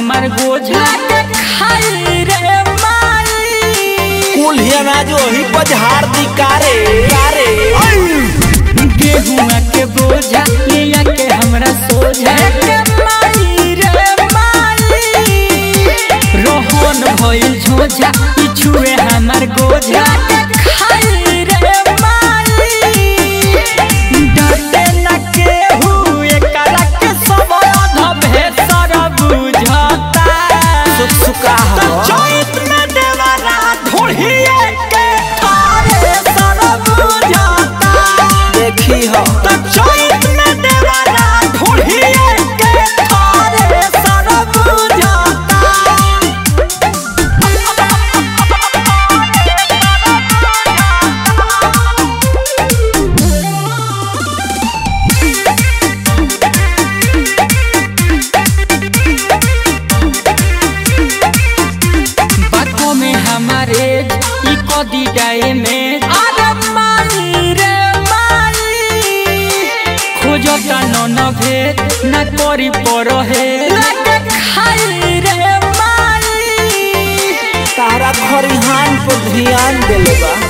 हमार गोझा के खाई रे माई कुल्हिया ना जो ही पजहार दी कारे कारे गेहुआ के बोझा लिया के हमरा सोझा के माई रे माई रोहन भइल झोझा पिछुए हमार गोझा के खाई रे माई डटे न केहू एकरा के सब अध भेसर बुझता सुख सुका त हो चैत में देवरा ढोढ़िए के थारे सर बुझता देखी हो त चैत में देवरा ढोढ़िए के थारे सर बुझता बातों में हमारे ई कदी डाए में अरे माई रे माई खोजता न न भेद न करी पर हे लगे खाई रे माई तारा खरिहान पर ध्यान देले बा